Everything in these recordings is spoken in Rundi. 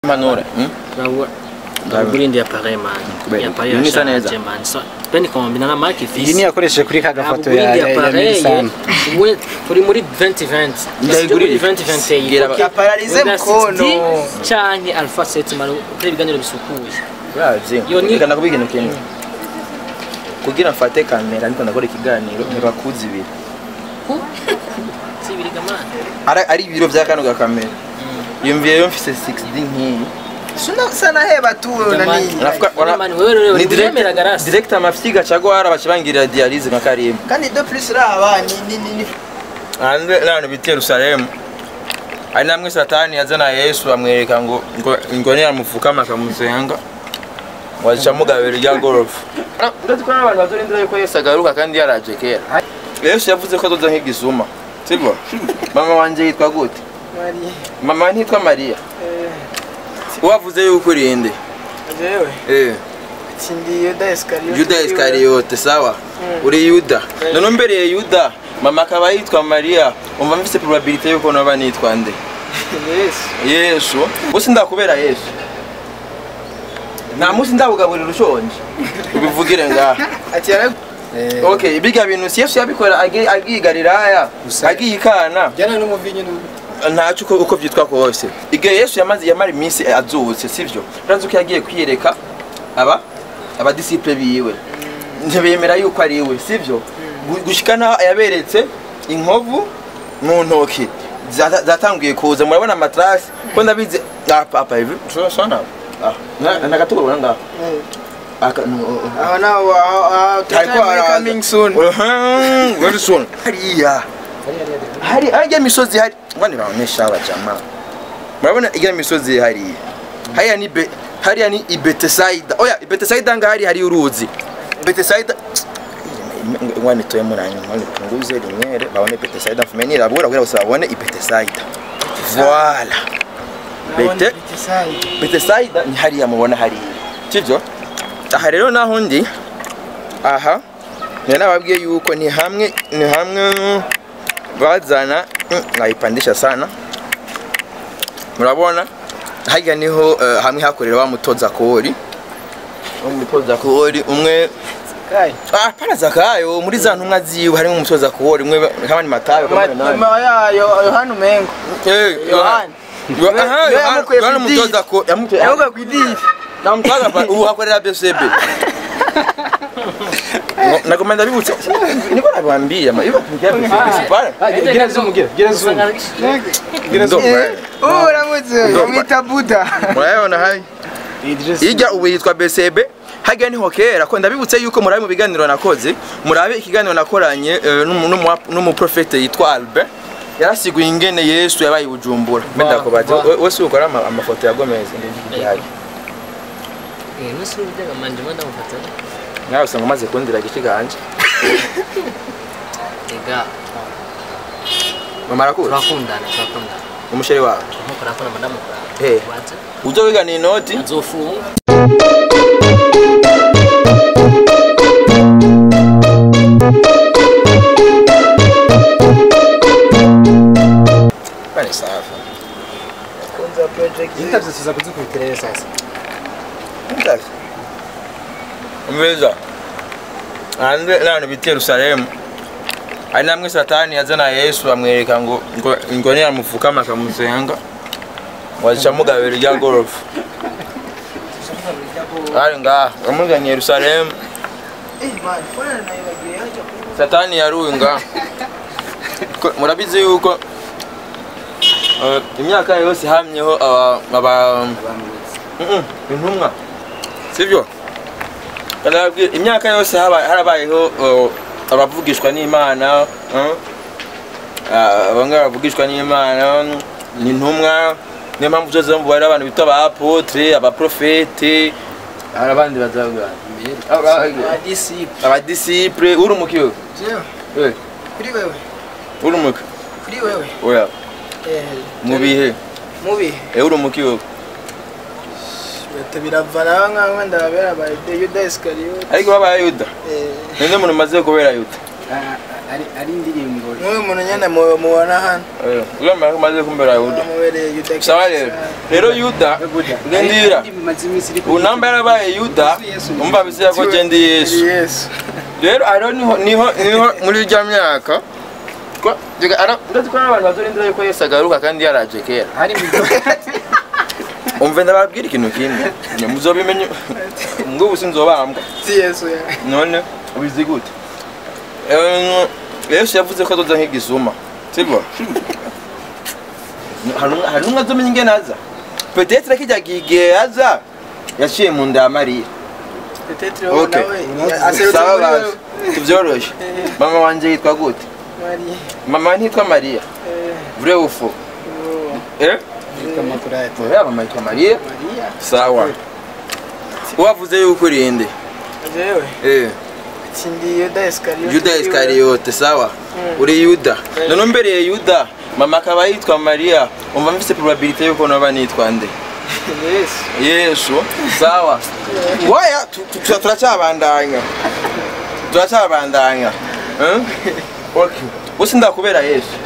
Manure. Hmm? Urabura urabura indi appareil man Kubera iyi appareil iyi isa neza. yashaje man so peine kombina na marque iyi ifise niyo yakoresheje kuri ka gafoto ya indi ya- ya appareil Nissan we turi muri 2020 Ndayigurira. muri 2021 Gira ba- Apararize Wenda mkono. 60 canke alpha 7 mara kuri ibiganiro bisukuye Urazi. Yo ni- Reka nakubwira ikintu kimwe. Kugira mfate kamera ndiko ndakora ikiganiro ntibakuzi ibiri. sibiriga man Ari ari ibiro vya kano ga kamera. Yumviye yo mfise 6D nk'iyi. Suna sana heba tu nani. Nafuka Wana man wewe wewe ni uremera direct garasi direct amafyiga cagwara bacibangirira dialyse nka Karim. Kandi do plus raba ni ni ni. ni- Ande nano bita Yerusalemu. Ari namwe satani yazana Yesu amwereka ngo ngo ngo ni amufukama akamusenga. Wacha mugabira rya gorofa. Ndazi ko n'abantu bazorindira yuko Yesu agaruka kandi yaraje kera. Yesu yavuze ko azoza nk'igisuma. Sibyo? Mama wanje yitwa gute? Maria. Mama ntitwa Maria. Eh, Wavuze yuko urinde. jewe. Eh. Sindi Yuda Iscariote. Yuda Iskariote sawa. Uri Yuda. None mbereye Yuda. Mama akaba yitwa Maria. Umva mfise probability yuko naba nitwa nde? Yes. Yesu. Bose ndakubera Yesu. Nta munsi ndabugaburira ushonje. Ubivugire ngaha. Ati yara Okay, ibiga bintu si Yesu yabikora agi- agiye i Galilaya, Gusa- agiye i Kana. jyana n'umuvinyo n'ubu ntacyo uko uko byitwa kose igihe yesu yamaze yamara iminsi azutse sibyo urazi ko yagiye kwiyereka aba abadisiple biwe ntibemera yuko ari we sibyo Gu- gushika naho yaberetse inkovu mu ntoki zata- zatanguye kuza murabona amatrasi ko ndabizi ah papa ivi so so na ah na nagatuko ubona ngaho aka no aho naho aho Hariko haraza. coming soon. Mhm, very soon hariya hari hariya misozi hari ngwani baonesha aba jamaa murabona ijya misozi hariya hariya ni be hariya ni ibetesayida oya ibetesayida nga hari hari uruzi betesayida ngwani toye muranyi ngwani punguze rimwere babone betesayida mfumenye irabura kugira gusa babone ibetesayida voilà bete betesayida ni hariya mubona hariya sibyo aha rero naho ndi aha ni nababwiye yuko ni hamwe ni hamwe bazana mm, nkayipandisha sana murabona harya niho eh, hamwe hakorera wa mutoza kori umutoza kori umwe Kai. ah para zakayo muri za ntumwa ziwe harimo umutoza kori umwe kama ni matayo kama ni nani Mama ya yo Yohana Umengo. eh Yohana. Yo- aha, Yo Yohana- yamukuye Yohana ku idini. umutoza ko yamutoye Yavuga ku idini. na mutwaza pa ubu hakorera BCB nagoma ndabibutse niko nabambia ma iba tugiye BCB pale gira zoom gira gira zoom gira zoom Oh uramutse umwita Buddha. murabona hari ijya ubu yitwa BCB hajya niho kera ko ndabibutse yuko murabe mu biganiro nakoze murabe ikiganiro nakoranye eh, n'umu- n'umu- n'umuprofete yitwa Albert yarasiguye ingene Yesu yabaye i Bujumbura mbenda kubaza we- we si ukora ama- amafoto ya Gomez ndihari eh nusu bijyaga manje mwenda mufata nawe usanga umaze kundira gishiganje ega mama arakuzi turakundana turakundana umusheri wawe nkuko nakora madamu Eh. waje ujya wigana inoti azofunga bari safi Kunza project. interview tuza kuzikubitira sasa Ndazi. Umveza. Ande nano bita Yerusalemu. Ari namwe satani yazana Yesu amwereka ngo ngo ngo ni amufukama akamusenga. Wacha mugabira rya gorofa. Ari nga amuganye Yerusalemu. Eh man, mbona naibagiye haja ku Satani yarunga. Ko- Murabizi yuko eh, imyaka yose hamyeho aba aba Mm-mm, intumwa sibyo Ndababwira, imyaka yose haba- harabayeho uh, abavugishwa n'imana uh, ah, bamwe bavugishwa n'imana ni intumwa niyo mpamvu zose zo mubare abantu bita aba apotre abaprofete hari abandi bazavuga disciple. abadisipure uri umukiwe Jewe. Kuri wewe. uri umuki Kuri wewe. oya Eh. mu bihe Mubi. eh uri umukiwe Bata biravana nkaho ndababera ba Yuda Iscariote. ariko babaye yuda Eh. ninde muntu umaze kubera yuda ari ari indirimbo nk'uyu muntu nyine mu- mubona hano uremera ko umaze kumbera yuda amubereye yuda sawa rero rero yuda gendira imaze iminsi iri ubu namba yarabaye yuda umva bizira ko genda yesu yesu rero ariho niho niho niho muri rya myaka ko- Diga, ara- ndazi ko n'abantu bazorindira yuko yesu agaruka kandi yaraje kera hari mu umve ndababwira ikintu kimwe Nye muzobimenye ngubu sinzobambwa si yesu ya none ubizi gute Eh, yesu yavuze ko azoza nk'igisuma sibyo hari umwe azomenya ingene aza petetre kijya gihe aza yaciye mu nda ya mariya petetre Okay. wowe nawe aserutse sawa muri baje wewe tuvyoroshe mama wanje yitwa gute Mariya mama ntitwa mariya eh, vrai ou faux oh, eh makurate oya mama yitwa mariya Mariya sawa wavuze yuko urinde jewe eh sindi yuda iskariyote yuda iskariyote sawa uri yuda none umbereye yuda mama akaba yitwa mariya umva mfise probabilite yuko noba nitwa nde yesu yesu sawa waya tu- tu- tu- turacyabandanya turacyabandanya Eh? okay usi ndakubera yesu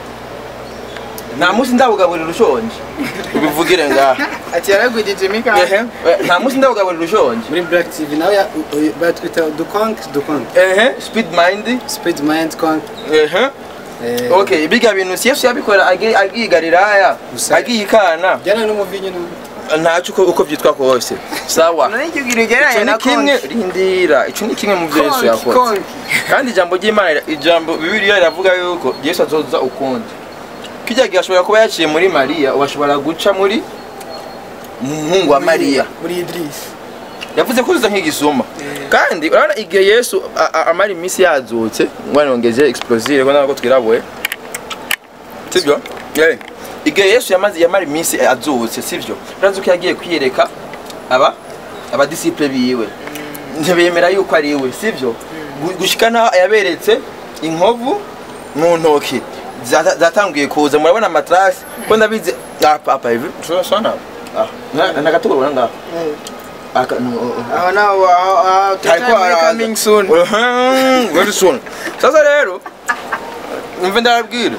nta munsi ndabugaburira ushonje ubivugire ngaha ati yaragwijije mika ehe eh, nta munsi ndabugaburira ushonje muri black tv nawe ya- u- u- batwita dukonk dukonk ehe speed mind speed mind conk ehe eh, okay biga bintu si yesu yabikora agiye agiye i galilaya Gusa- agiye ikana byana n'umuvinyu n'ubu ntacyo uko uko byitwa kose sawa none icyo kintu icyo ugereranya ni na kimwe konki rindira icyo ni kimwe mu byo yesu konki yakoze konki kandi ijambo ry'imana ijambo bibiliya riravuga yuko yesu azoza ukundi kijya gihe ashobora kuba yaciye muri mariya ubu ashobora guca muri muhungu wa mariya muri idirisi yavuze ko uza nk'igisuma kandi urabona igihe yesu a- a- amara iminsi yazutse ngwana yongeze explosire ko ntabwo twirabuye sibyo Eh, igihe yesu yamaze yamara iminsi azutse sibyo urazi ko yagiye kwiyereka aba abadisiple biwe ntibemera yuko ari we sibyo Gu- gushika naho yaberetse inkovu mu ntoki zata- zatanguye kuza murabona amatrasi ko ndabizi ah papa ivi turasana ah na- na gato urabona ngaho aka no- aho naho aho aho Hariko tutaye muri haraza. coming soon Mhm, very soon sasa rero umve ndababwira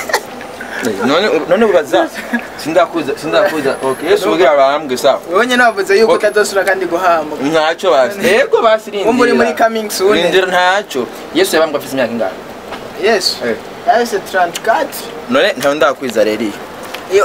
none none ubaza sindakuza sindakuza okay yesu ubwira abambwe sawa wowe nyine wavuze yuko Okay. utazosura kandi guhamba ntacyo basi yego basi rindira Wumva uri muri coming soon. rindira ntacyo yesu yabambwe afite imyaka ingahe yesu Eh. yahise 34 none ntawe ndakwiza rero iyo iyo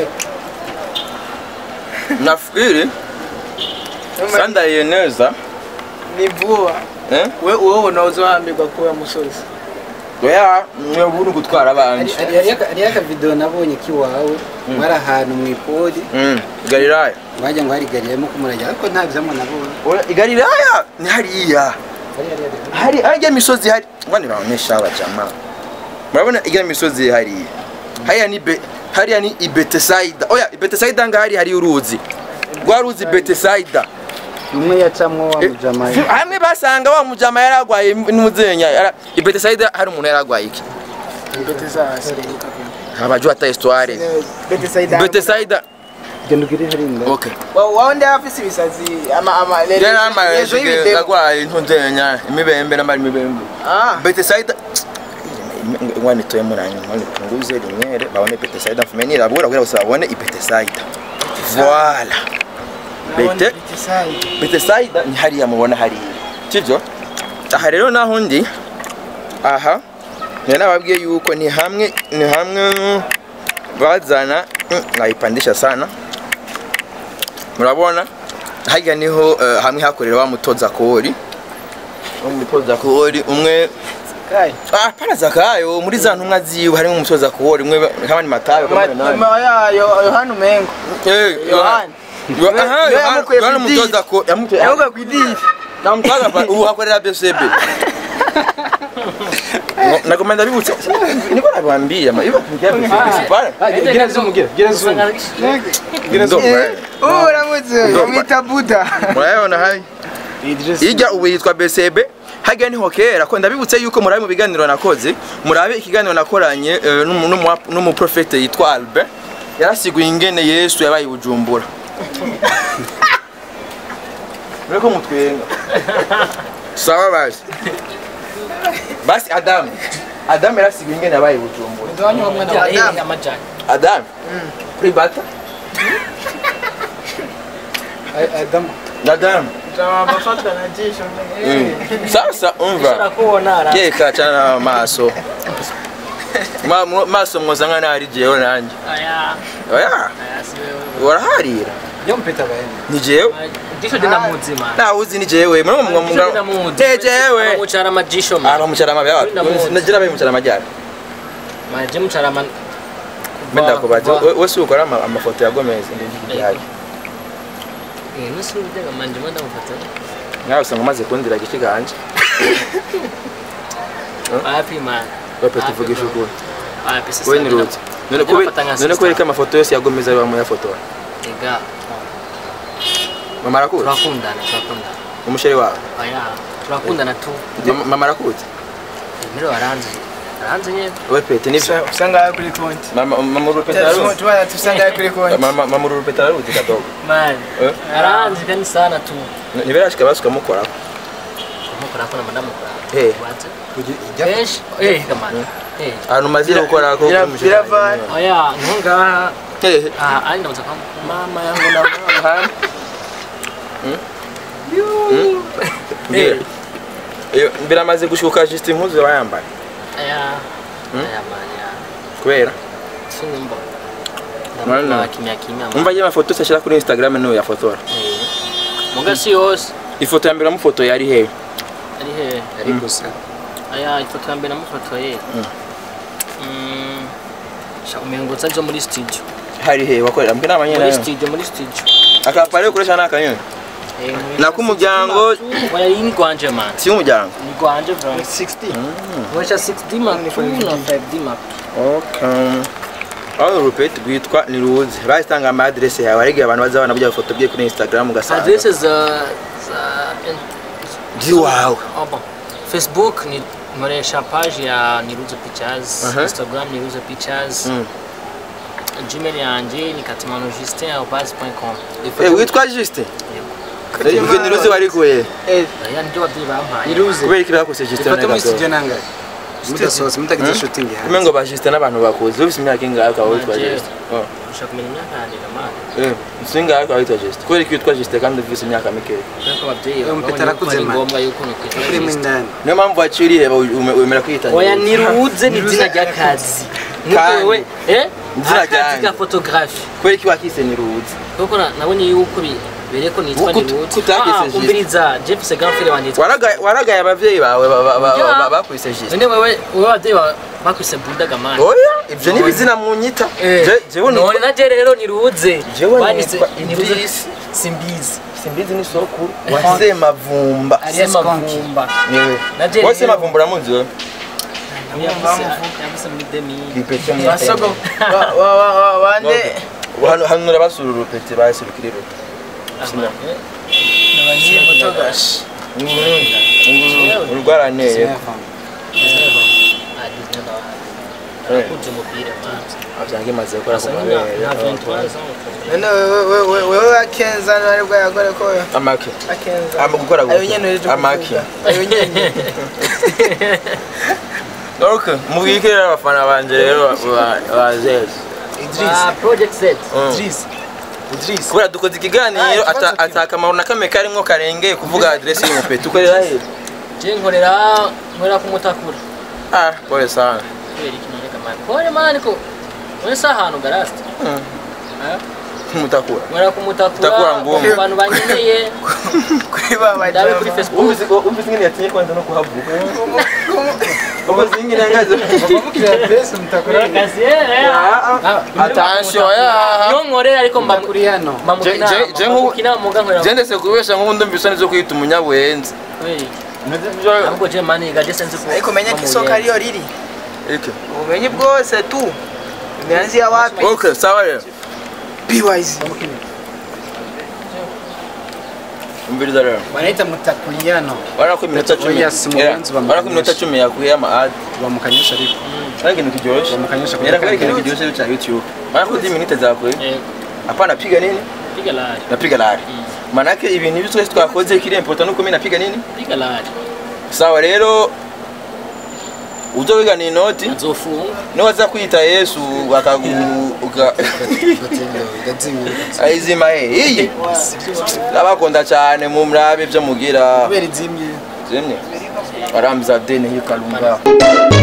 nafikiri sandariye neza ni vuba eh we wowe unozohambirwa kuba musozi oya mwe buri gutwara abandi hariyo akavidewo nabonye k'iwawe mwari ahantu mu ipori Mm, galilaya mwajya ngo harigariyemo kumurajya ariko nta byamo nabonye Oya, i galilaya ni hariya hari harya misozi hari ngwani baonyesha aba jamaa murabona irya misozi hariya hariya ni be hariya ni i Bethsaida oya i Bethsaida ngahari hari uruzi rwa ruzi Bethsaida umwe yacamwo wa mujama Si- hamwe basanga wa mujama yaragwaye n'umuzenya yara i Bethsaida hari umuntu yaragwaye iki betesasi abajua hata histoire betesayida Bethsaida genda ugire harinda okay wawe ndi afise ibisazi ama ama yari amaye rezo y'ibidemo agwaye ntuzenya imibembe n'amari imibembe ah Bethsaida ngwani toye muranyi ngwani punguze rimwere babone Bethsaida mfumenira abura kugira bose babone i Bethsaida voilà Bete betesayida Bethsaida ni hariya mubona hariya sibyo aha rero naho ndi aha njye nababwiye yuko ni hamwe ni hamwe bazana mm, nkayipandisha sana murabona harya niho eh, hamwe hakorera wa mutoza kori wa mutoza kori umwe kai Ah, pana zakayo muri za ntumwa ziwe harimo umutoza kuwori umwe kama ni matayo kama ni nani nyuma yayo yohana umengo eh yohana Yo- aha, Yo Yohana- yamukuye Yohana ku idiri. umutoza ko yamukuye yavuga ku idiri namutwaza pa ubu hakorera BCB Ngo- nagoma ndabibutse niko nabambia ma iba tumikia BCB para gira zoom gira gira zoom gira zoom ubu uramutse bamwita buda murayibona hayi ijya ubu yitwa BCB hajya niho kera ko ndabibutse yuko murabe mu biganiro nakoze murabe ikiganiro nakoranye eh, n'umu- n'umu- n'umuprofete yitwa Albert yarasiguye ingene Yesu yabaye i Bujumbura Mureko mutwenga sawa basi basi adamu adamu yarasigaye ingene yabaye i bujumbura Adamu amajani adamu kuri bata adamu adamu bafatwa na jisho Mm. sasa umva urakubona ara yeka cana amaso Ma- mu- maso mwoza nkana ari jewe nanje aya oya aya si wewe waraharira yo mpeta bahene ni jewe jisho dina muzima nawe uzi ni jewe mwe mwe Jisho dina muzi mwe jewe mucara amajisho ma aba mucara mabi Uri na muzi. nagira bayi mucara majyana maje mucara ama mbenda kubaza we si ukora ama- amafoto ya Gomez ndi yaje eh nusu ujyaga manje manda mufata nawe usanga umaze kundira igice ganje wapi man bape tuvugisha ukuri wapi sasa we ni ruti none Ndina kube mfata nka none sister. kubereka amafoto yose ya Gomez ari bamuyafotora ega mama arakuzi turakundana turakundana umusheri wawe aya turakundana tu Ndi- mama arakuzi mbere waranze waranze nyine we pete nivyo usanga kuri konti mama mama urupeta araruzi tubana tusanga kuri konti mama mama urupeta araruzi kadogo man Eh? aranze kandi sana tu nibirashika basuka mukora mukora ko na madamu kora Eh. waze ijya kenshi eh kamana eh ahantu maze gukora ko bira- biravana. oya ntunga hehe ah ari ndamuza kwa mama yangu na mama mbwira iyo biramaze gushuka juste impuzu bayambaye aya Hmm? aya man ya kubera sinimba Mana. ndamukora kimya kimya man. umva je amafoto se ashira kuri Instagram niyo yafotora Eh. muga si yose ifoto ya mbere mufoto yari hehe ari he ari gusa aya ifoto ya mbere namufotoye Mm. sha umengutsa nzo muri studio hari hehe wakorera mbwe muri n'abanyene studio muri studio akapare ukoresha n'akanyoni Eh, Nako umuryango- oya iyi ni gwanje man si umuryango ni gwanje vraiment 60 nkoresha 6D Mark II na 5D Mark okay aho urupeti rwitwa ni ruzi bahitanga ama adresse yawe ariko abantu bazabana burya ifoto bye kuri Instagram ugasanga adresse za za ziwawe oh, bon. Facebook ni nkoresha page ya Niruze Pictures Aha. Instagram Niruze Pictures Mm. Gmail yanje ni katimano.justin@base.com eh witwa Juste ibyo ni ruzi warikuye aya ndio babyeyi bampaye iruze kubera iki bakuse Juste ifoto muri gato studio nangahe mudasohotse mutagize shooting hanze kumwe ngo ba Juste n'abantu bakuzi ufite imyaka ingahe ukaba witwa Nanje. Juste Oh. ushaka kumenya imyaka yanjye kamana eh singahe ukaba witwa Juste kubera iki witwa Juste kandi ufite imyaka mikeya kuko ababyeyi Uyu mupeta babonye ko arakuze ari man. ngombwa yuko nukwita urimo Justin. indani niyo mpamvu waciriye wemera kwita oya niruze ni izina ry'akazi nuko Kandi. wewe eh Izina akazi ryanjye. ka photographe kubera iki wakise ni ruzi kuko na- nabonye yuko bi- bereye ko nitwa Kuko niruze kutageze Ah, Justin. umviriza jeff segamfere wanjye yitwa waragaye waragaye abavyeyi bawe ba- ba- ba- Ya. ba- bakwise Juste none wewe wewe ababyeyi ba- bakwise budaga mani oya ibyo ni bizina munyita Je- jewe none nitwa naje rero niruze jewe Banyise nitwa niruze Idris simbizi simbizi ni sokuru wa Semavumba sema vumba niwe Naje wowe rero- Semavumba uramuzi wewe yavuze yavuze muri demi Gipete mu basogo wa- wa- wa- wa- bande hano hano urabasura urupete basurukira iruta Sina. fotogashi urwaraneye akunze umupira manzi abyange maze gukora ku asa mabere nka ventura none wewe wewe wewe akenza nari bwa yagore ko amaki akenza ama gukora ayo nyene rero amaki ayo nyene okay mubwike rero abafana banje rero ba- ba Zez Idris Ah, project set Mm. Idris Idris kubera dukoze ikiganiro Ah, ikibazo ata- kimwe. ata akamaro na kamwe karimwo karengeye kuvuga adresse y'umupete ukorera he je nkorera nkorera kumutakura ah pole sana kubera iki none kamani pole mani ko none sa ahantu garasti mutakura nkorera kumutakura Mutakura ngumu. ku bantu bankeneye kuri baba ndabe kuri facebook umvise umvise ingene yatinye kwanza no kuhavuka umvise ingene yangaze bamukira adresse mutakura Kazi, eh, eh. attention ya iyo nkorera ariko mba kuri hano Je- je- je nk'ubu- mukina muga nkorera jendese kubesha nk'ubundi mbisoni zo kwita umunyabuhenzi Kweli. ahubwo je mani gaje senzi ko ariko menya ko isoko ariyo riri iki ubumenyi bwose tu imeanzia wapi okay sawa rero BYZ umviriza rero banaita mutakuriano urabona ko iminota cumi Oya, si mu Era, banzi bamukoresha. urabona ko iminota cumi yakuye ama ad bamukanyisha ariko ari ikintu kiryoshye bamukanyisha era kari ikintu kiryoshye cha youtube urabona ko izi minute zakuye eh hapana piga nini piga lari napiga lari manake ibintu ibyo twese twakoze kiri important nuko mimi napiga nini piga lari sawa rero uzowigana inoti azofunga niwaza kwita yesu bakagu uka- ayizima he iyi ndabakunda cyane mumrabe ibyo mugira kubera izimye zimwe barambiza deni hikalunga